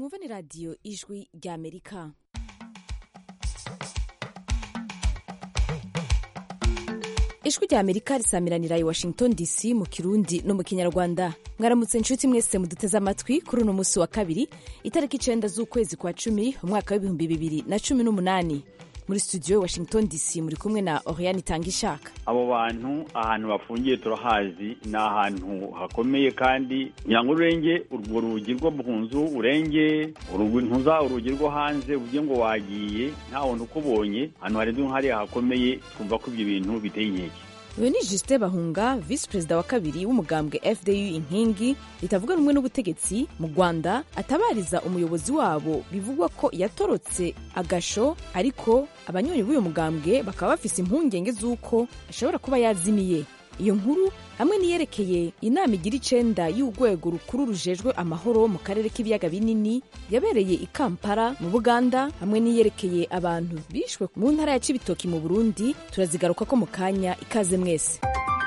mwumva ni radiyo ijwi ry'amerika ijwi ry'amerika risamiranira i washington dc mu kirundi no mu kinyarwanda mwaramutse inshuti mwese muduteze amatwi kuri uno munsi wa kabiri itariki icenda z'ukwezi kwa cumi umwaka w'ibihumbi bibiri na cumi n'umunani muri studio washington dc muri kumwe na oriane itangishaka abo bantu ahantu bafungiye turahazi ni ahantu hakomeye kandi nyango urenge urwo rugi rwo mu nzu urenge ntuza urugi rwo hanze uvuge ngo wagiye nta wundi ukubonye ahantu harenze hariya hakomeye twumva ko ibyo bintu biteye inkeke uyu ni jusite bahunga visi perezida wa kabiri w'umugambwe fdu inkingi ritavuga rumwe n'ubutegetsi mu rwanda atabariza umuyobozi wabo bivugwa ko yatorotse agasho ariko abanywanyi b'uyu mugambwe bakaba bafise impungenge z'uko ashobora kuba yazimiye iyo nkuru hamwe niyerekeye inama igira icenda y'urwego rukuru rujejwe amahoro mu karere k'ibiyaga binini yabereye i kampala mu buganda hamwe niyerekeye abantu bishwe mu ntara ya cibitoki mu burundi turazigaruka ko mu kanya ikaze mwese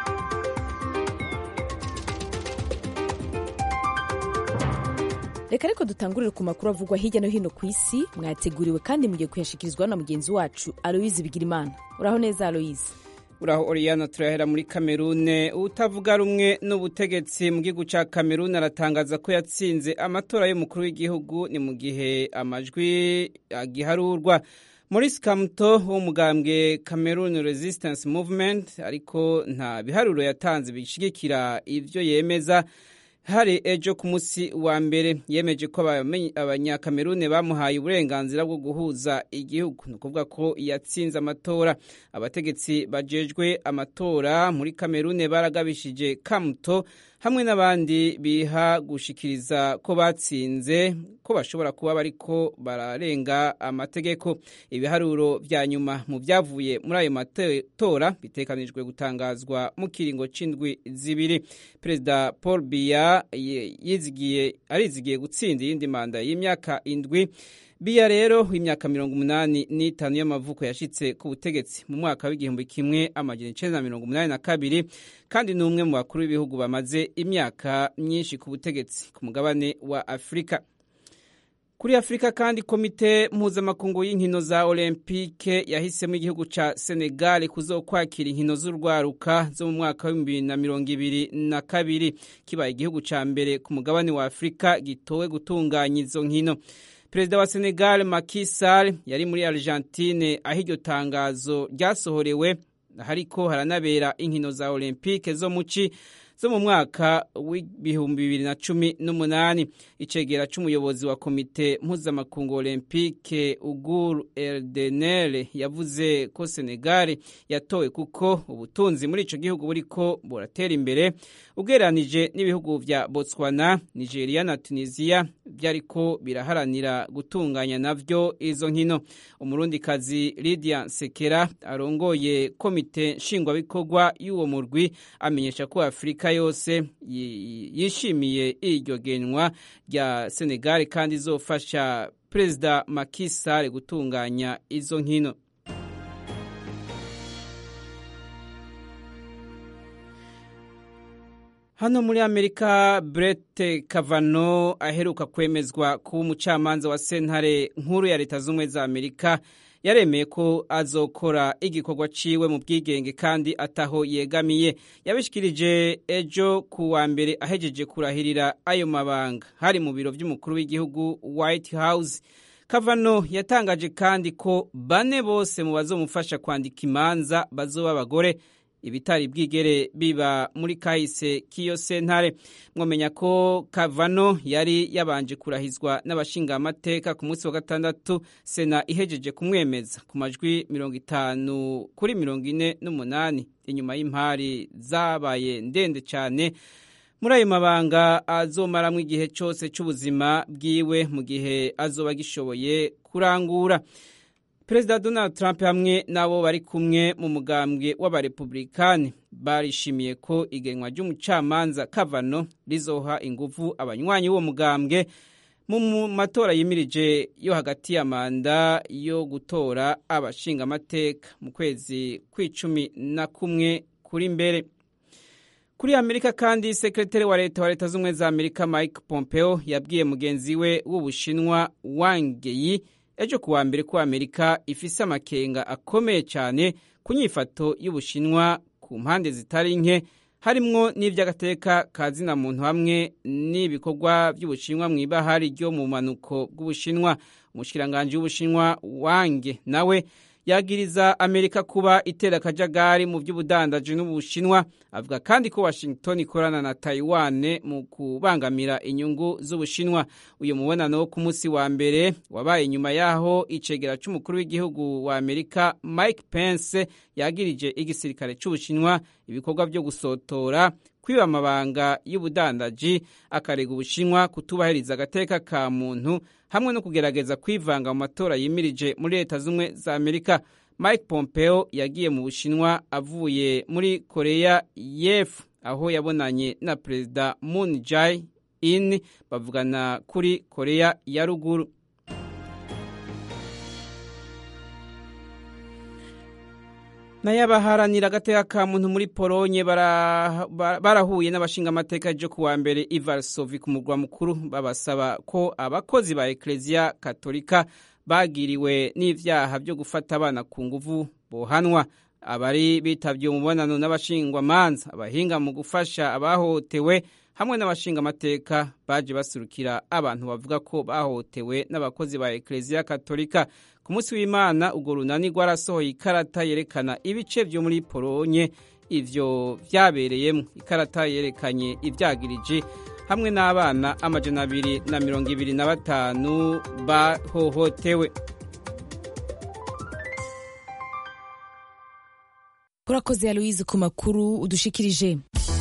reka ariko dutangurire ku makuru avugwa hirya no hino ku isi mwateguriwe kandi mugiye kuyashikirizwa na mugenzi wacu aloyizi bigirimana uraho neza aloyizi uraho oriyana turahera muri kamerune utavuga rumwe n'ubutegetsi mu gihugu cya kamerune aratangaza ko yatsinze amatora y'umukuru w'igihugu ni mu gihe amajwi agiharurwa Maurice Kamto w'umugambwe Cameroon Resistance Movement ariko nta biharuro yatanze bishigikira ivyo yemeza hari ejo ku munsi wa mbere yemeje ko abanyakamerune bamuhaye uburenganzira bwo guhuza igihugu ni ukuvuga ko yatsinze amatora abategetsi bajejwe amatora muri kamerune baragabishije kamuto hamwe n'abandi biha gushikiriza ko batsinze ko bashobora kuba bariko bararenga amategeko ibiharuro vya nyuma mu vyavuye muri ayo matora bitekanijwe gutangazwa mu kiringo c'indwi zibiri perezida paul biya yizigiye arizigiye gutsinda iyindi manda y'imyaka indwi biya rero w'imyaka mirongo umunani n'itanu y'amavuko yashitse ku butegetsi mu mwaka w'igihumbi kimwe amajana icenda na mirongo umunani na kabiri kandi ni umwe mu bakuru b'ibihugu bamaze imyaka myinshi ku butegetsi ku mugabane wa afurika kuri afurika kandi komite mpuzamakungu y'inkino za olympique yahisemo igihugu ca senegal kuzokwakira inkino z'urwaruka zo mu mwaka w'ibihumbi bibiri na mirongo ibiri na kabiri kibaye igihugu ca mbere ku mugabane wa afurika gitowe gutunganya izo nkino perezida wa senegal Macky Sall yari muri argentine aho iryo tangazo ryasohorewe hariko haranabera inkino za olympique zo muci zo mu mwaka w'ibihumbi bibiri na cumi n'umunani icegera c'umuyobozi wa komite mpuzamakungu olympique ugur eldenel yavuze ko senegal yatowe kuko ubutunzi muri ico gihugu buriko buratera imbere ugereranije n'ibihugu vya botswana nigeria na tunisia vyariko biraharanira gutunganya navyo izo nkino umurundikazi lydia sekera arongoye komite nshingwabikorwa y'uwo murwi amenyesha ko afurika yose yishimiye iryo genwa rya senegal kandi izofasha perezida Macky Sall gutunganya izo nkino hano muri amerika brett kavano aheruka kwemezwa kuba umucamanza wa sentare nkuru ya leta z'ubumwe za amerika yaremeye ko azokora igikorwa ciwe mu bwigenge kandi ataho yegamiye yabishikirije ejo ku wa mbere ahejeje kurahirira ayo mabanga hari mu biro vy'umukuru w'igihugu white house kavano yatangaje kandi ko bane bose mu bazomufasha kwandika imanza bazoba abagore ibitari bwigere biba muri kahise k'iyo sentare mwomenya ko kavano yari yabanje kurahizwa n'abashingamateka ku munsi wa gatandatu sena ihejeje kumwemeza ku majwi mirongo itanu kuri mirongo ine n'umunani inyuma y'impari zabaye ndende cyane muri ayo mabanga azomaramwo igihe cyose cy'ubuzima bwiwe mu gihe azoba agishoboye kurangura perezida donald trump hamwe n'abo bari kumwe mu mugambwe w'abarepublikani barishimiye ko igenwa ry'umucamanza kavano rizoha ingufu abanywanyi b'uwo mugambwe mu matora yimirije yo hagati ya manda yo gutora abashingamateka mu kwezi kw'icumi na kumwe kuri mbere kuri amerika kandi sekretari wa leta wa leta z'ubumwe za amerika mike pompeo yabwiye mugenzi we w'ubushinwa wang yi ejo kuwa mbere ko amerika ifise amakenga akomeye cyane ku nyifato y'ubushinwa ku mpande zitari nke harimwo n'iby'agateka ka zina muntu hamwe n'ibikorwa by'ubushinwa mu ibahari ryo mu manuko bw'ubushinwa umushikiranganji w'ubushinwa wange nawe yagiriza amerika kuba itera akajagari mu by'ubudandaji n'ubushinwa avuga kandi ko washington ikorana na taiwan mu kubangamira inyungu z'ubushinwa uyu mubonano wo ku munsi wa mbere wabaye nyuma y'aho icegera c'umukuru w'igihugu wa amerika mike pence yagirije igisirikare c'ubushinwa ibikorwa byo gusotora kwiba amabanga y'ubudandaji akarega ubushinwa kutubahiriza agateka ka muntu hamwe no kugerageza kwivanga mu matora yimirije muri leta z'ubumwe za amerika mike pompeo yagiye mu bushinwa avuye muri koreya y'epfo aho yabonanye na perezida moon jae in bavugana kuri koreya ya ruguru nayo abaharanira agateka ka muntu muri polonye barahuye n'abashingamateka ryo kuwa mbere ivarsovi ku murwa mukuru babasaba ko abakozi ba ekereziya katolika bagiriwe n'ivyaha byo gufata abana ku nguvu bohanwa abari bitabye umubonano n'abashingwamanza abahinga mu gufasha abahohotewe hamwe n'abashingamateka baje basurukira abantu bavuga ko bahohotewe n'abakozi ba ekereziya katolika ku munsi w'imana urwo runani rwarasohoye ikarata yerekana ibice byo muri polonye ivyo vyabereyemo ikarata yerekanye ivyagirije hamwe n'abana amajana abiri na mirongo ibiri na batanu bahohotewe urakoze ya louise ku makuru udushikirije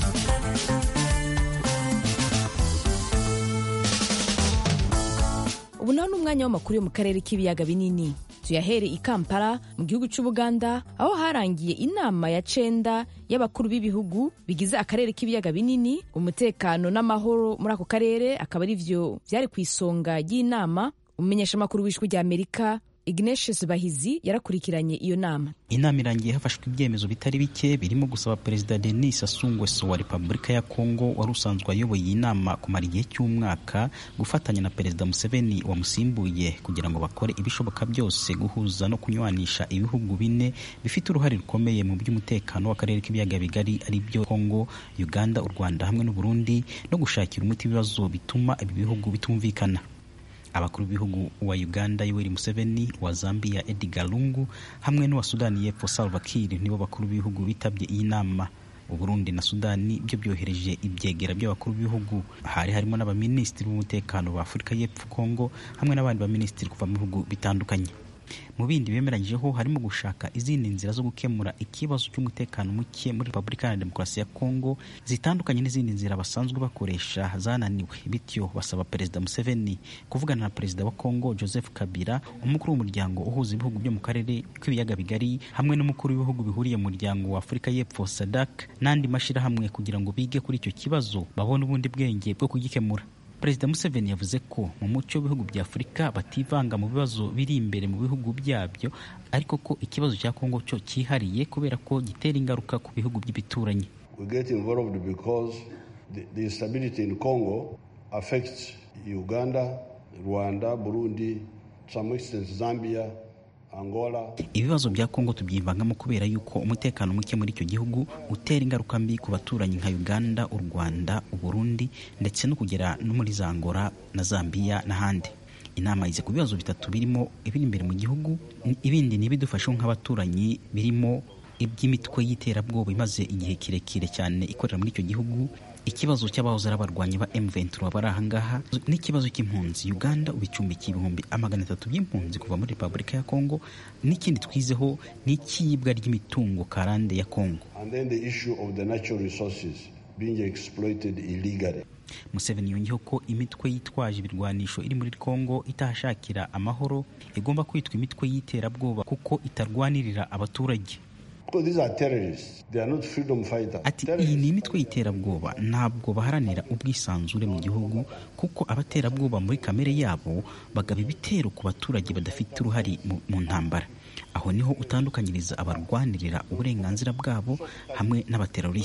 ubu naho ni umwanya w'amakuru yo mu karere k'ibiyaga binini tuyahere i kampala mu gihugu cy'ubuganda aho harangiye inama ya cenda y'abakuru b'ibihugu bigize akarere k'ibiyaga binini umutekano n'amahoro muri ako karere akaba ari vyo vyari ku isonga ry'inama umumenyeshamakuru w'ijwi rya amerika ignatius bahizi yarakurikiranye iyo nama inama irangiye hafashwe ibyemezo bitari bike birimo gusaba perezida denis sassou nguesso wa repubulika ya kongo wari usanzwe ayoboye iyi nama kumara igihe cy'umwaka gufatanya na perezida museveni wamusimbuye kugira ngo bakore ibishoboka byose guhuza no kunywanisha ibihugu bine bifite uruhare rukomeye mu by'umutekano w'akarere k'ibiyaga bigari ari byo kongo uganda u rwanda hamwe n'uburundi no gushakira umuti ibibazo bituma ibi bihugu bitumvikana abakuru b'ibihugu wa uganda yoweri museveni wa zambia edgar lungu hamwe n'uwa sudani y'epfo salva kiir nibo bakuru b'ibihugu bitabye iyi nama uburundi na sudani byo byohereje ibyegera by'abakuru b'ibihugu hari harimo n'abaminisitiri b'umutekano ba afurika y'epfo kongo hamwe n'abandi baminisitiri kuva mu bihugu bitandukanye mu bindi bemeranyijeho harimo gushaka izindi nzira zo gukemura ikibazo cy'umutekano muke muri repubulika ya demokarasi ya kongo zitandukanye n'izindi nzira basanzwe bakoresha zananiwe bityo basaba perezida museveni kuvugana na perezida wa kongo joseph kabila umukuru w'umuryango uhuza ibihugu byo mu karere k'ibiyaga bigari hamwe n'umukuru w'ibihugu bihuriye mu muryango wa afurika y'epfo sadak n'andi mashyirahamwe kugira ngo bige kuri icyo kibazo babone ubundi bwenge bwo kugikemura perezida museveni yavuze ko mu muco w'ibihugu bya afurika bativanga mu bibazo biri imbere mu bihugu byabyo ariko ko ikibazo cya kongo cyo cyihariye kubera ko gitera ingaruka ku bihugu by'ibituranyi we get involved because the, the instability in congo affects uganda rwanda burundi some extent zambia Angola. ibibazo bya kongo tubyivangamo kubera yuko umutekano muke muri icyo gihugu utera ingaruka mbi ku baturanyi nka uganda u rwanda uburundi ndetse no kugera no muri za angola na zambia n'ahandi inama yize ku bibazo bitatu birimo ibiri imbere mu gihugu ibindi ni ibidufasha nk'abaturanyi birimo iby'imitwe y'iterabwoba imaze igihe kirekire cyane ikorera muri icyo gihugu ikibazo cy'abahoze ari abarwanyi ba M23 bari ahangaha n'ikibazo cy'impunzi Uganda ubicumbikiye ibihumbi amagana atatu by'impunzi kuva muri Repubulika ya Kongo n'ikindi twizeho n'ikiyibwa ry'imitungo karande ya Kongo And then the issue of the natural resources being exploited illegally. Museveni yongeyeho ko imitwe yitwaje ibirwanisho iri muri Kongo itahashakira amahoro igomba kwitwa imitwe y'iterabwoba kuko itarwanirira abaturage Because these are terrorists. They are not freedom fighters. ati iyi ni imitwe y'iterabwoba ntabwo baharanira ubwisanzure mu gihugu kuko abaterabwoba muri kamere yabo bagaba ibitero ku baturage badafite uruhare mu, mu ntambara aho niho utandukanyiriza abarwanirira uburenganzira bwabo hamwe n'abaterorisite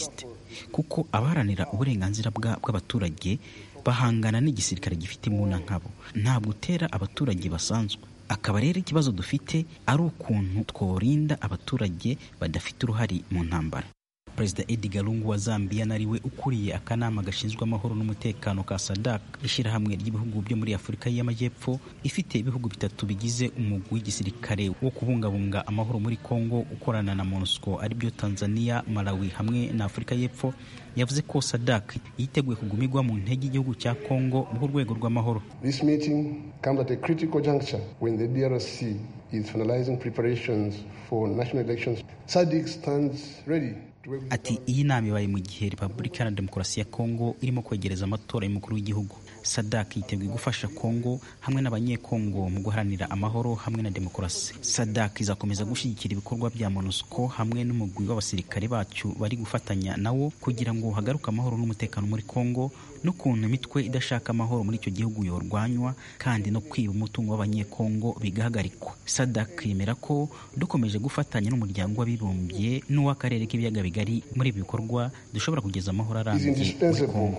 kuko abaharanira uburenganzira bw'abaturage bahangana n'igisirikare gifite imbunda nkabo ntabwo utera abaturage basanzwe akaba rero ikibazo dufite ari ukuntu tworinda abaturage badafite uruhare mu ntambara perezida edgar lungu wa zambia nariwe ukuriye akanama gashinzwe amahoro n'umutekano ka sadak ishyirahamwe ry'ibihugu byo muri afurika y'amajyepfo ifite ibihugu bitatu bigize umugwi w'igisirikare wo kubungabunga amahoro muri congo ukorana na monusco aribyo tanzania malawi hamwe na afurika y'epfo yavuze ko sadak yiteguye kugumirwa mu ntege igihugu cya congo mu rwego rw'amahoro This meeting comes at a critical juncture when the DRC is finalizing preparations for national elections. SADC stands ready ati iyi nama ibaye mu gihe repubulika iharanira demokarasi ya kongo irimo kwegereza amatora y'umukuru w'igihugu sadak yiteguye gufasha kongo hamwe n'abanyekongo mu guharanira amahoro hamwe na demokarasi sadak izakomeza gushyigikira ibikorwa bya monusco hamwe n'umugwi w'abasirikare bacu bari gufatanya nawo kugira ngo hagaruke amahoro n'umutekano muri kongo n'ukuntu imitwe idashaka amahoro muri icyo gihugu yorwanywa kandi no kwiba umutungo w'abanyekongo bigahagarikwa sadak yemera ko dukomeje gufatanya n'umuryango w'abibumbye n'uw'akarere k'ibiyaga bigari muri ibi bikorwa dushobora kugeza amahoro arambye muri kongo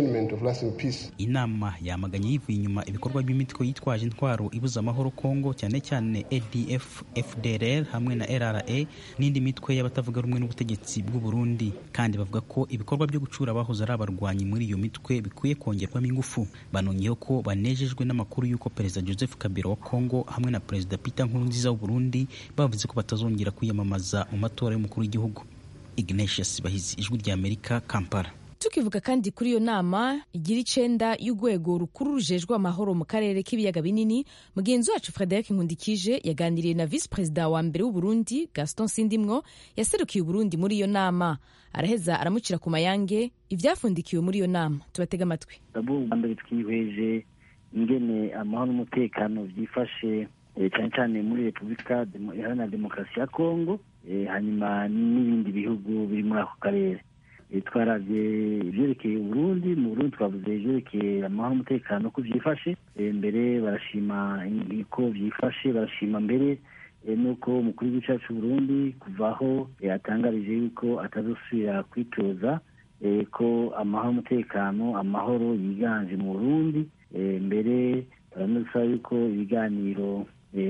inama yamaganye yivuye inyuma ibikorwa by'imitwe yitwaje intwaro ibuza amahoro kongo cyane cyane adf fdrr hamwe na rra n'indi mitwe y'abatavuga rumwe n'ubutegetsi bw'u burundi kandi bavuga ko ibikorwa byo gucura abahoze ari abarwanyi muri iyo mitwe bikwiye kongerwamo ingufu banongeyeho ko banejejwe n'amakuru y'uko perezida joseph kabila wa kongo hamwe na perezida peter nkurunziza w'u burundi bavuze ko batazongera kwiyamamaza mu matora y'umukuru w'igihugu ignatius bahizi ijwi rya amerika kampala tukivuga kandi kuri iyo nama igira icenda y'urwego rukuru rujejwe amahoro mu karere k'ibiyaga binini mugenzi wacu frederic nkundikije yaganiriye na visi perezida wa mbere w'uburundi gaston sindimwo yaserukiye uburundi muri iyo nama araheza aramucira ku mayange ibyafundikiwe muri iyo nama tubatega amatwi bwa mbere twihweje ingene amahoro n'umutekano byifashe cyane cyane muri repubulika iharanira demokarasi ya kongo hanyuma n'ibindi bihugu biri muri ako karere twarabye ibyerekeye uburundi mu burundi twavuze ibyerekeye amahoro n'umutekano ko byifashe mbere barashima ko byifashe barashima mbere nuko umukuru w'igihugu cyacu Burundi kuva aho yatangarije yuko atazosubira kwitoza ko amahoro n'umutekano amahoro yiganje mu burundi mbere baranasaba yuko ibiganiro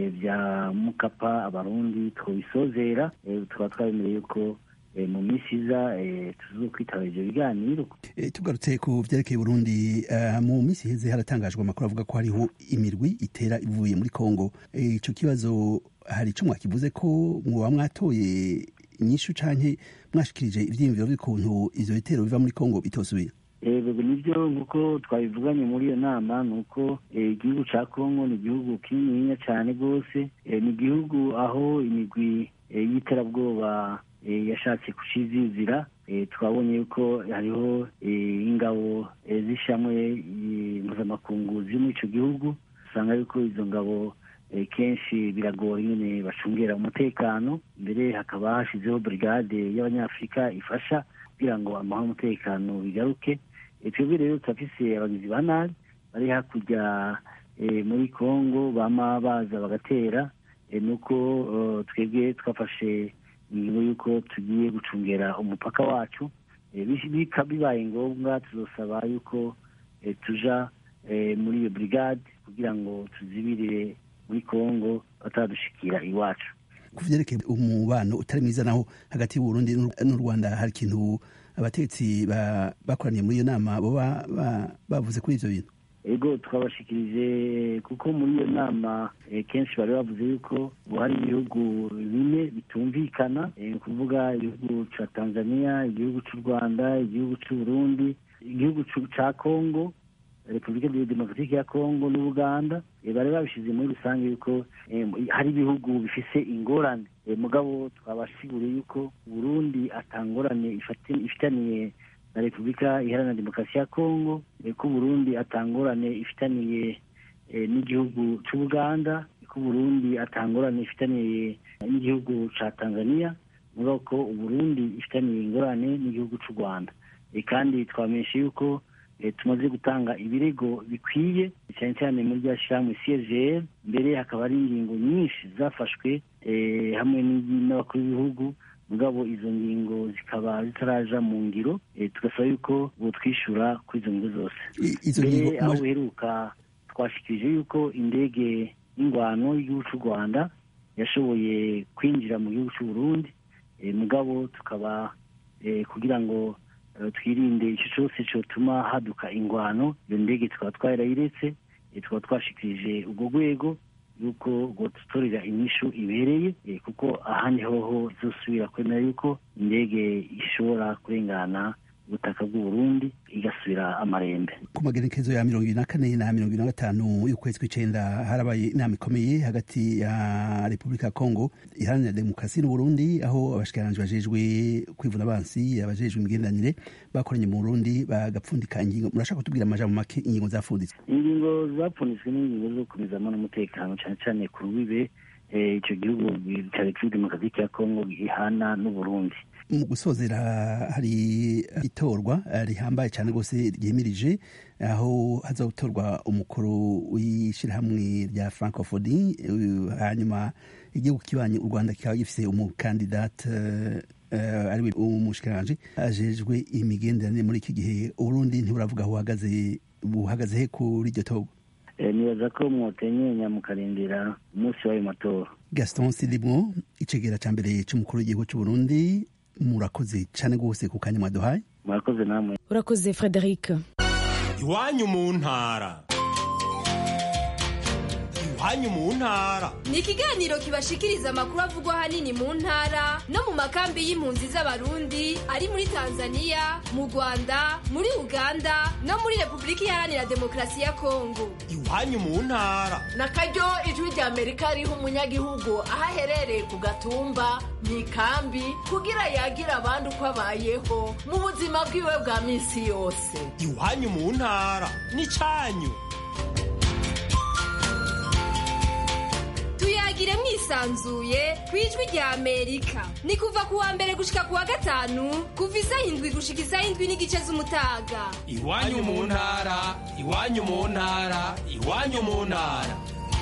bya mukapa abarundi twabisozera tukaba twabemereye yuko mu minsi iza tuzo kwitaba ibyo biganiro tugarutse ku byerekeye Burundi mu minsi iheze haratangajwe amakuru avuga ko hariho imirwi itera ivuye muri Kongo icyo kibazo hari icyo mwakivuze ko mwaba mwatoye inyishu canke mwashikirije ivyiyumviro by'ukuntu ivyo bitero biva muri Kongo bitosubira yego nibyo nk'uko twabivuganye muri iyo nama ni uko igihugu cya kongo ni igihugu kininiya cyane rwose ni igihugu aho imigwi y'iterabwoba yashatse kucizizira twabonye yuko hariho ingabo z'ishamwe mpuzamakungu ziri muri icyo gihugu usanga yuko izo ngabo kenshi biragora nyine bacungera umutekano mbere hakaba hashizeho brigade y'abanyafurika ifasha kugira ngo amahoro n'umutekano bigaruke twebwe rero turafise abagizi ba nabi bari hakurya muri congo bama baza bagatera nuko twebwe twafashe ingingo y'uko tugiye gucungera umupaka wacu bibaye ngombwa tuzosaba yuko tuja muri iyo brigade kugira ngo tuzibirire muri congo batadushikira iwacu ku vyerekeye umubano utari mwiza naho hagati y'uburundi n'u rwanda hari ikintu abategetsi bakoraniye muri iyo nama boba bavuze kuri ivyo bintu ego twabashikirije kuko muri iyo nama kenshi bari bavuze yuko hari ibihugu bine bitumvikana ni ukuvuga igihugu ca tanzania igihugu c'u rwanda igihugu c'uburundi igihugu ca congo repubulika demokaratike ya kongo n'ubuganda bari babishyize muri rusange yuko hari ibihugu bifise ingorane mugabo twabasiguriye yuko burundi atangorane ifitaniye na repubulika iharanira demokarasi ya kongo ko burundi atangorane ifitaniye n'igihugu cy'ubuganda ko burundi atangorane ifitaniye n'igihugu cya tanzania mugabo ko uburundi ifitaniye ingorane n'igihugu cy'u rwanda kandi twamenyesha yuko tumaze gutanga ibirego bikwiye cyane cyane muri rya shyirahamwe cgr mbere hakaba hari ingingo nyinshi zafashwe hamwe n'abakuru b'ibihugu mugabo izo ngingo zikaba zitaraja mu ngiro tugasaba yuko butwishyura kuri izo ngingo zose mbere aho uheruka twashikirije yuko indege y'ingwano y'igihugu cy'u rwanda yashoboye kwinjira mu gihugu cy'u burundi mugabo tukaba kugira ngo twirinde icyo cyose cyotuma haduka ingwano iyo ndege tukaba twarayiretse tukaba twashikirije ubwo rwego yuko ngo dutorera inyishu ibereye kuko ahandi hoho zosubira kwemera yuko indege ishobora kurengana ubutaka bw'uburundi igasubira amarembe ku magenekezo ya mirongo ibiri na kane na mirongo ibiri na gatanu y'ukwezi kw'icenda harabaye inama ikomeye hagati ya repubulika ya kongo iharanira demokarasi n'uburundi aho abashikiranganji bajejwe kwivuna abansi abajejwe imigenderanire bakoranye mu burundi bagapfundika ingingo murashaka kutubwira amajambo make ingingo zapfunditswe ingingo zapfunditswe n'ingingo zo gukomezamo n'umutekano cyane cyane ku rubibe icyo gihugu cya repubulika demokarasi ya kongo ihana n'uburundi mu gusozera hari itorwa rihambaye cyane rwose ryemirije aho hazagutorwa umukuru w'ishyirahamwe rya francophonie hanyuma igihugu kibanye u rwanda kikaba gifite umukandidate ariwe umushikiranganji ajejwe imigenderanire muri iki gihe uburundi ntiburavuga aho buhagaze buhagaze he kuri iryo torwa nibaza ko mwotenyenya mukarindira umunsi w'ayo matora gaston silimwo icegera cya mbere cy'umukuru w'igihugu cy'uburundi murakoze cyane rwose ku kanya mwaduhaye murakoze namwe urakoze frederic iwanyu mu ntara iwanyu mu ntara ni ikiganiro kibashikiriza amakuru avugwa ahanini mu ntara no mu makambi y'impunzi z'abarundi ari muri tanzania mu rwanda muri uganda no muri repubulika iharanira demokarasi ya kongo iwanyu mu ntara na karyo ijwi rya amerika riha umunyagihugu aho aherereye ku gatumba mu ikambi kugira yagire abandi uko abayeho mu buzima bwiwe bwa minsi yose iwanyu mu ntara ni cyanyu tuyagire mwisanzuye ku ijwi rya amerika ni kuva ku wa mbere gushika ku wa gatanu kuva isaha indwi gushika isaha indwi n'igice z'umutaga iwanyu mu ntara iwanyu mu ntara iwanyu mu ntara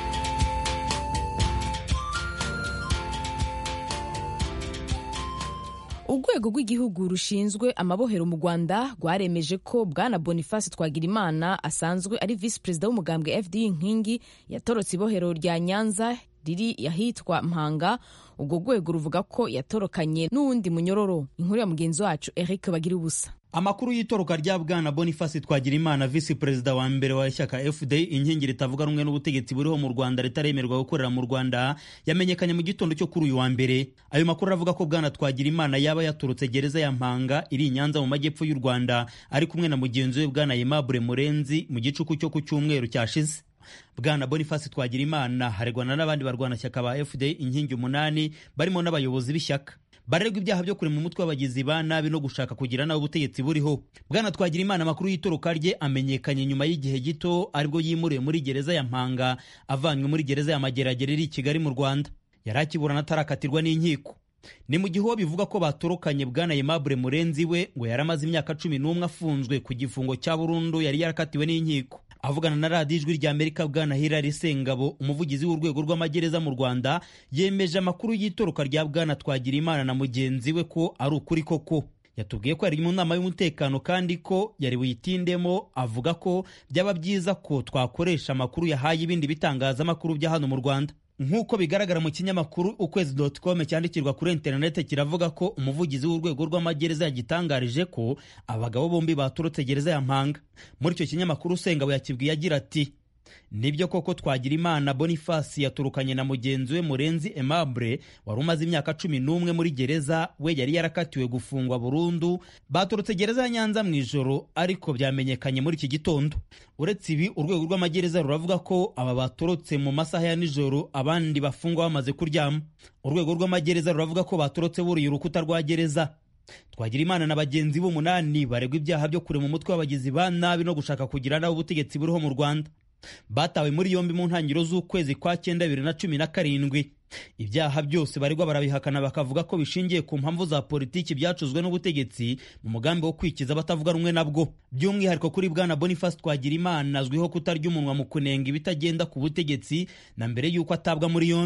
urwego rw'igihugu rushinzwe amabohero mu rwanda rwaremeje ko bwana boniface twagirimana asanzwe ari visi perezida w'umugambwe fd nkingi yatorotse ibohero rya nyanza riri ahitwa mpanga urwo rwego ruvuga ko yatorokanye n'uwundi munyororo inkuru ya mugenzi wacu eric bagira ubusa amakuru y'itoroka rya bwana boniface twagirimana visi perezida wa mbere wa ishyaka fda inkingi ritavuga rumwe n'ubutegetsi buriho mu rwanda ritaremerwa gukorera mu rwanda yamenyekanye mu gitondo cyo kuri uyu wa mbere ayo makuru aravuga ko bwana twagirimana yaba yaturutse gereza ya mpanga iri i nyanza mu majyepfo y'u rwanda ari kumwe na mugenzi we bwana aimable murenzi mu gicuku cyo ku cyumweru cyashize bwana boniface twagirimana haregwana n'abandi barwanashyaka ba fda inkingi umunani barimo n'abayobozi b'ishyaka barerwa ibyaha byo kurema umutwe w'abagizi ba nabi no gushaka kugira nabi ubutegetsi buriho bwana twagirimana amakuru y'itoroka rye amenyekanye nyuma y'igihe gito aribwo yimuriwe muri gereza ya mpanga avanywe muri gereza ya mageragere iri i kigali mu rwanda yari akiburana atarakatirwa n'inkiko ni mu gihe uwo bivuga ko batorokanye bwana aimable murenzi we ngo yari amaze imyaka cumi n'umwe afunzwe ku gifungo cya burundu yari yarakatiwe n'inkiko avugana na radiyo ijwi rya amerika bwana hilary sengabo umuvugizi w'urwego rw'amagereza mu rwanda yemeje amakuru y'itoroka rya bwana twagirimana na mugenzi we ko ari ukuri koko yatubwiye ko yari mu nama y'umutekano kandi ko yari buyitindemo avuga ko byaba byiza ko twakoresha amakuru yahaye ibindi bitangazamakuru bya hano mu rwanda nk'uko bigaragara mu kinyamakuru ukwezi com cyandikirwa kuri interineti kiravuga ko umuvugizi w'urwego rw'amagereza yagitangarije ko abagabo bombi baturutse gereza ya mpanga muri icyo kinyamakuru usengabo yakibwiye agira ati nibyo koko twagira imana boniface yaturukanye na mugenzi we murenzi aimable wari umaze imyaka cumi n'umwe muri gereza we yari yarakatiwe gufungwa burundu baturutse gereza ya nyanza mu ijoro ariko byamenyekanye muri iki gitondo uretse ibi urwego rw'amagereza ruravuga ko aba batorotse mu masaha ya nijoro abandi bafungwa bamaze kuryama urwego rw'amagereza ruravuga ko batorotse buriye urukuta rwa gereza twagira imana na bagenzi b'umunani baregwa ibyaha byo kurema umutwe w'abagizi ba nabi no gushaka kugira nabi ubutegetsi buriho mu rwanda batawe muri yombi mu ntangiriro z'ukwezi kwa cyenda bibiri na cumi na karindwi ibyaha byose baregwa barabihakana bakavuga ko bishingiye ku mpamvu za politiki byacuzwe n'ubutegetsi mu mugambi wo kwikiza abatavuga rumwe nabwo by'umwihariko kuri bwana boniface twagira imana azwiho kutarya umunwa mu kunenga ibitagenda ku butegetsi na mbere y'uko atabwa muri yombi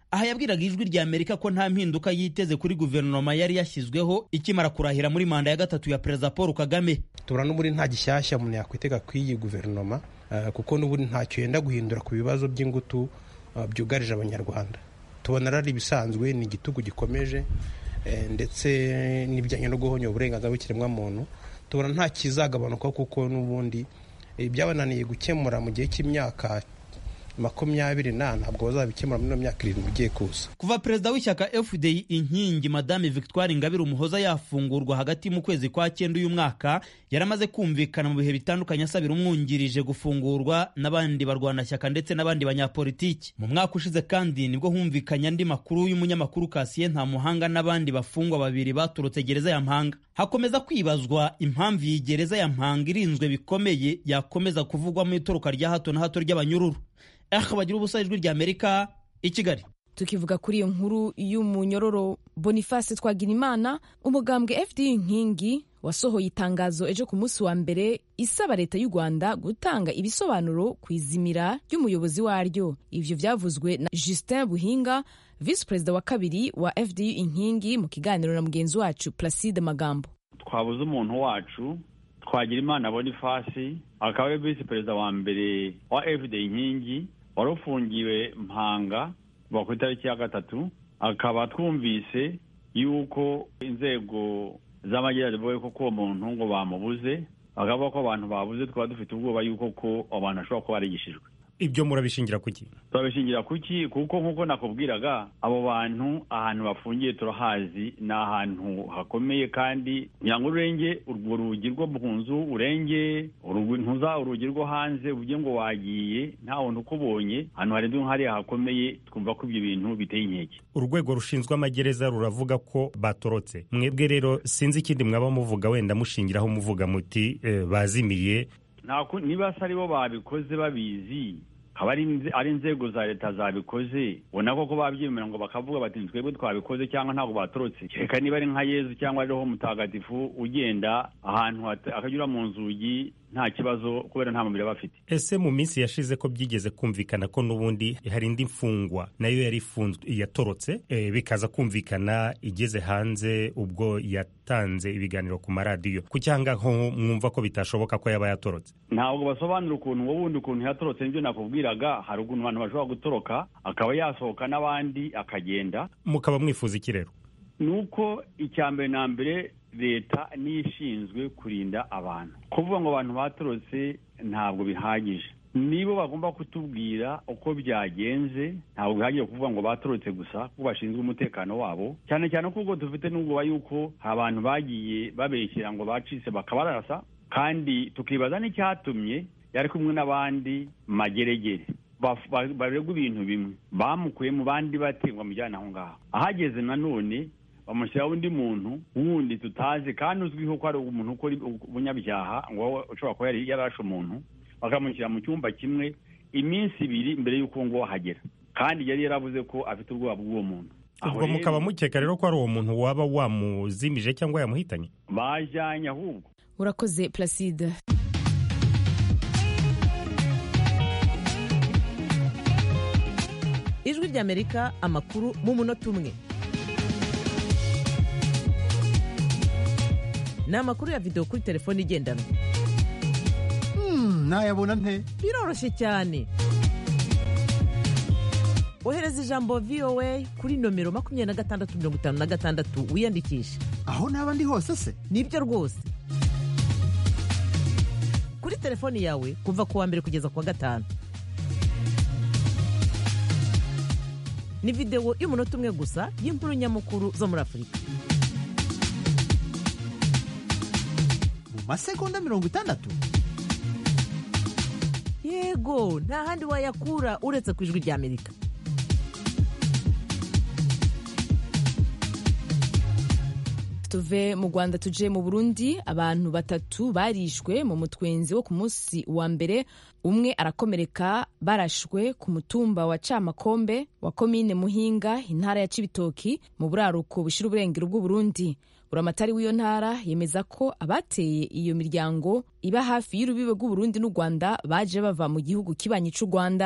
aha yabwiraga ijwi rya amerika ko nta mpinduka yiteze kuri guverinoma yari yashyizweho ikimara kurahira muri manda ya gatatu ya perezida paul kagame tubona n'ubundi nta gishyashya umuntu yakwitega ku iyi guverinoma kuko n'ubundi ntacyo yenda guhindura ku bibazo by'ingutu byugarije abanyarwanda tubona ari ibisanzwe ni igitugu gikomeje ndetse n'ibijyanye no guhonya uburenganzira bw'ikiremwamuntu tubona nta kizagabanuka kuko n'ubundi byabananiye gukemura mu gihe cy'imyaka makumyabiri na ntabwo bazabikemura muri ino myaka irindwi igiye kuza kuva perezida w'ishyaka fdi inkingi madame victoire ingabire umuhoza yafungurwa hagati mu kwezi kwa cyenda uyu mwaka yaramaze kumvikana mu bihe bitandukanye asabira umwungirije gufungurwa n'abandi barwanashyaka ndetse n'abandi banyapolitiki mu mwaka ushize kandi nibwo humvikanye andi makuru y'umunyamakuru kasiye nta muhanga n'abandi bafungwa babiri baturutse gereza ya mpanga hakomeza kwibazwa impamvu iyi gereza ya mpanga irinzwe bikomeye yakomeza kuvugwamo itoroka rya hato na hato ry'abanyururu aha bagira ubusa ijwi rya amerika i kigali tukivuga kuri iyo nkuru y'umunyororo boniface twagirimana umugambwe fd inkingi wasohoye itangazo ejo ku munsi wa mbere isaba leta y'u rwanda gutanga ibisobanuro ku izimira ry'umuyobozi waryo ivyo vyavuzwe na justin buhinga visi perezida wa kabiri wa fd inkingi mu kiganiro na mugenzi wacu placide magambo twabuze umuntu wacu twagira imana bonifasi akaba ari visi perezida wa mbere wa fd inkingi wari ufungiwe mpanga kuva ku itariki ya gatatu akaba twumvise yuko inzego z'amajyaruguru zivuga ko uwo muntu ngo bamubuze bakavuga ko abantu babuze twaba dufite ubwoba yuko ko abantu bashobora kuba barigishijwe ibyo murabishingira kuki turabishingira kuki kuko nk'uko nakubwiraga abo bantu ahantu bafungiye turahazi ni ahantu hakomeye kandi kugira ngo urenge urwo rugi rwo mu nzu urenge ntuza urugi rwo hanze uvuge ngo wagiye nta wundi ukubonye ahantu harenze nk'hariya hakomeye twumva ko ibyo bintu biteye inkeke urwego rushinzwe amagereza ruravuga ko batorotse mwebwe rero sinzi ikindi mwaba muvuga wenda mushingiraho muvuga muti bazimiye niba se aribo babikoze babizi haba ari inzego za leta zabikoze ubona koko babyemera ngo bakavuga bati twebwe twabikoze cyangwa ntabwo batorotse reka niba ari nka yezu cyangwa ariho mutagatifu ugenda ahantu akanyura mu nzugi nta kibazo kubera nta mubiri aba afite ese mu minsi yashize ko byigeze kumvikana ko n'ubundi hari indi mfungwa nayo yari ifunzwe yatorotse e, bikaza kumvikana igeze hanze ubwo yatanze ibiganiro ku maradiyo ku cyangwa ho mwumva ko bitashoboka ko yaba yatorotse ntabwo basobanura ukuntu wowe wundi ukuntu yatorotse nibyo nakubwiraga hari ukuntu abantu bashobora gutoroka akaba yasohoka n'abandi akagenda mukaba mwifuza iki rero ni uko icya mbere na mbere leta niyo ishinzwe kurinda abantu kuvuga ngo abantu batorotse ntabwo bihagije nibo bagomba kutubwira uko byagenze ntabwo bihagije kuvuga ngo batorotse gusa kuko bashinzwe umutekano wabo cyane cyane kuko dufite n'ubwoba yuko abantu bagiye babeshyira ngo bacitse bakabarasa kandi tukibaza n'icyatumye yari kumwe n'abandi mageregere baregwa ibintu bimwe bamukuye mu bandi bategwa mujyana aho ngaho ahageze nanone bamushyiraho undi muntu wundi tutazi kandi uzwiho ko ari umuntu ukora ubunyabyaha ngo ushobora kuba yarashe umuntu bakamushyira mu cyumba kimwe iminsi ibiri mbere y'uko ngo ahagera kandi yari yaravuze ko afite ubwoba bw'uwo muntu ubwo mukaba mukeka rero ko ari uwo muntu waba wamuzimije cyangwa yamuhitanye bajyanye ahubwo urakoze placide ijwi ry'amerika amakuru mu munota umwe ni amakuru ya videwo kuri telefone igendanwa nayabona nte biroroshye cyane ohereza ijambo voa kuri nomero makumyabiri na gatandatu mirongo itanu na gatandatu wiyandikishe aho naba ndi hose se nibyo rwose kuri telefoni yawe kuva ku wa mbere kugeza ku wa gatanu ni videwo y'umunota umwe gusa y'inkuru nyamukuru zo muri afurika mu masegonda mirongo itandatu yego nta handi wayakura uretse ku ijwi ry'amerika tuve mu rwanda tuje mu burundi abantu batatu barishwe mu mutwenzi wo ku munsi wa mbere umwe arakomereka barashwe ku mutumba wa camakombe wa komine muhinga intara ya cibitoki mu buraruko bushira uburengero bw'uburundi buramatari w'iyo ntara yemeza ko abateye iyo miryango iba hafi y'urubibe rw'uburundi n'u rwanda baje bava mu gihugu kibanyi c'u rwanda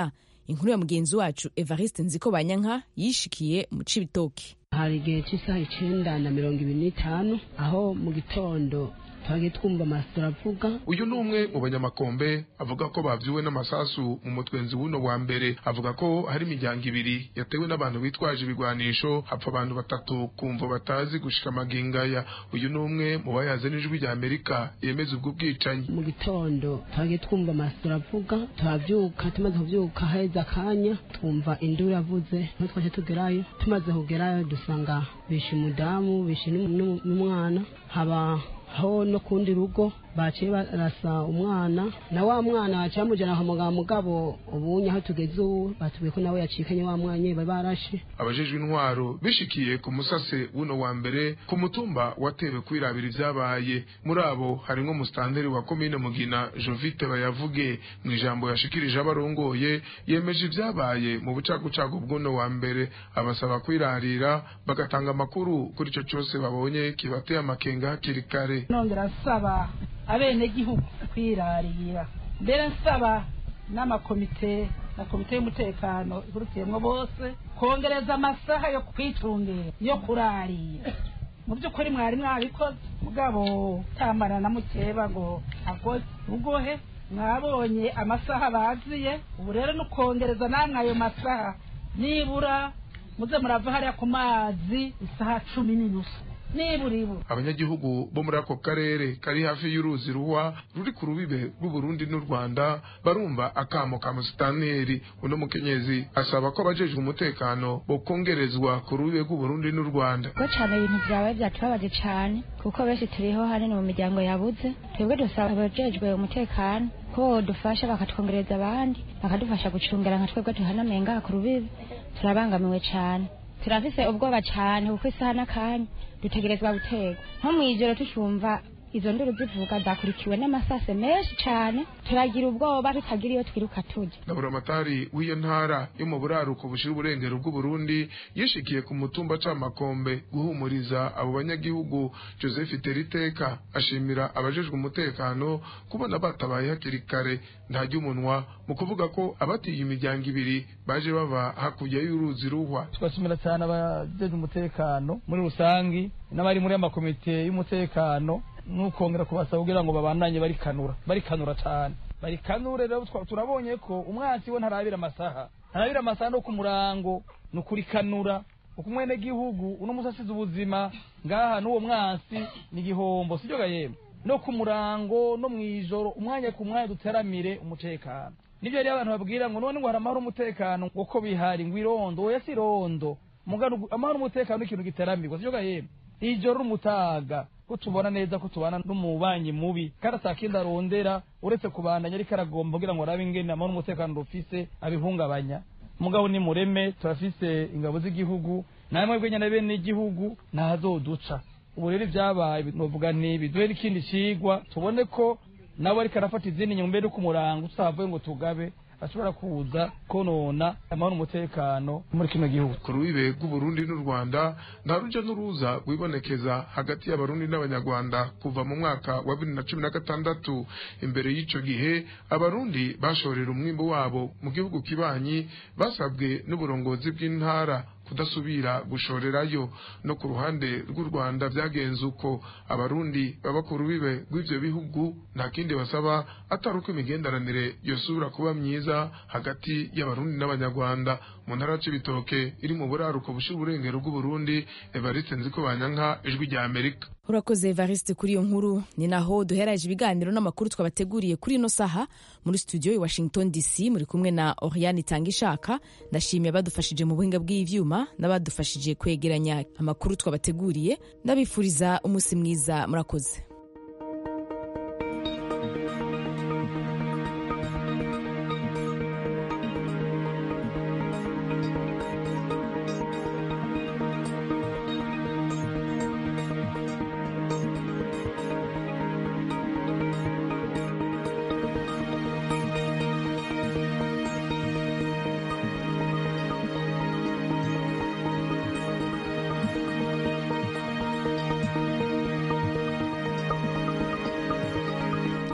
inkuru ya mugenzi wacu evariste nziko banyanka yishikiye mu cibitoki hari igihe cy'isaha icenda na mirongo ibiri n'itanu aho mu gitondo twagiye twumva amasito aravuga uyu ni umwe mu banyamakombe avuga ko bavyuwe n'amasasu mu mutwenzi w'uno wa mbere avuga ko hari imiryango ibiri yatewe n'abantu bitwaje ibigwanisho hapfa abantu batatu kumva batazi gushika amagingaya uyu ni umwe mu bayaze n'ijwi rya amerika yemeza ubwo bwicanyi mu gitondo twagiye twumva amasito aravuga turavyuka tumaze kuvyuka haheze akanya twumva induru yavuze niho twaje tugerayo tumaze kugerayo dusanga bishe umudamu bishe n'umu- n'umwana haba aho no kundi rugo baciye barasa umwana na wa mwana baciye bamujyana kwa muganga mugabo ubunye aho tugeze ubu batubwiye ko nawe yacikanye wa mwanya nyine bari barashe abajejwe intwaro bishikiye ku musase w'uno wa mbere ku mutumba watewe kwirabira ivyabaye muri abo harimwo musitanteri wa komine mugina jovite bayavuge mu ijambo yashikirije abarongoye yemeje ivyabaye mu bucagucagu bw'uno wa mbere abasaba kwirarira bagatanga amakuru kuri ico cose babonye kibateye amakenga hakiri kare nongera nsaba abenegihugu kwirarira mbere nsaba n'amakomite na komite y'umutekano ikurikiyemwo bose kongereza amasaha yo kwicungera yo kurarira mu by'ukuri mwari mwabikoze mugabo tamana na mukeba ngo akoze ugohe mwabonye amasaha baziye ubu rero ni ukongereza namwe ayo masaha nibura muze murava hariya ku mazi isaha cumi n'inusu nibura ibura abanyagihugu bo muri ako karere kari hafi y'uruzi ruhwa ruri ku rubibe rw'uburundi n'u rwanda barumva akamo ka musitaneri uno mukenyezi asaba ko abajejwe umutekano bokongerezwa ku rubibe rw'uburundi n'u rwanda ko cyane ibintu byabaye byatubabaje cyane kuko benshi turiho hanini mu miryango yabuze twebwe dusaba abajejwe umutekano ko dufasha bakatwongereza abandi bakadufasha gucungera nka twebwe tuhanamenga ku rubibe turabangamiwe cyane turafise ubwoba cyane kuko isaha n'akanya dutegerezwa guterwa nko mu ijoro tucumva izo nduru zivuga zakurikiwe n'amasase menshi cyane turagira ubwoba tutagira iyo twiruka tujya Laburamatari w'iyo ntara yo mu buraruko bushira uburengero bw'uburundi yishikiye ku mutumba c'amakombe guhumuriza abo banyagihugu joseph teriteka ashimira abajejwe umutekano kubona batabaye hakiri kare ntajya umunwa mu kuvuga ko abatiye imiryango ibiri baje bava hakurya y'uruzi ruhwa tugashimira cyane abajejwe umutekano muri rusangi n'abari muri amakomite y'umutekano n'ukongera kubasaba kugira ngo babandanye barikanura barikanura cyane barikanure rero twa- turabonye ko umwansi we ntarabira amasaha ntarabira amasaha no ku murango ni ukurikanura uko umwene gihugu uno musi asize ubuzima ngaha n'uwo mwansi ni igihombo sibyo gayemwe no ku murango no mw'ijoro umwanya ku mwanya duteramire umutekano nibyo rero abantu babwira ngo none ngo hari amahoro umutekano ngo ko bihari ngo irondo oya si irondo mugano amahoro umutekano ni ikintu giteramirwa sibyo gahembe ijoro n'umutaga ko tubona neza ko tubana n'umubanyi mubi kandi atakindi arondera uretse kubandanya ariko aragomba kugira ngo arabe ingene amahoro umutekano rufise abihungabanya mugabo ni mureme turafise ingabo z'igihugu namwe bwenya na bene igihugu ntazoduca ubu rero ibyabaye novuga nti biduhe n'ikindi cigwa tubone ko nawe ariko arafata izindi nyuma mbere ku murango tutavuye ngo tugabe ashobora kuza konona amahoro umutekano muri kino gihugu ku rubibe rw'uburundi n'u rwanda nta ruja n'uruza rwibonekeza hagati y'abarundi n'abanyarwanda kuva mu mwaka wa bibiri na cumi na gatandatu imbere y'ico gihe abarundi bashorera umwimbu wabo mu gihugu kibanyi basabwe n'uburongozi bw'intara kudasubira gushorerayo no ku ruhande rw'u rwanda byagenze uko abarundi baba ku rubibe rw'ivyo bihugu nta kindi basaba atari uko imigenderanire yosubira kuba myiza hagati y'abarundi n'abanyarwanda mu ntara c'ibitoke iri mu buraruko bushira uburengero bw'uburundi evariste nziko banyanka ijwi rya amerika urakoze evariste kuri iyo nkuru ni naho duheraje ibiganiro n'amakuru twabateguriye kuri ino saha muri studio i washington dc muri kumwe na oriane itangishaka ndashimiye abadufashije mu buhinga bw'ivyuma n'abadufashije kwegeranya amakuru twabateguriye ndabifuriza umunsi mwiza murakoze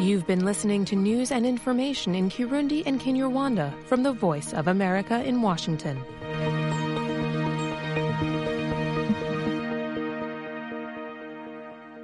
You've been listening to news and information in Kirundi and Kinyarwanda from the Voice of America in Washington.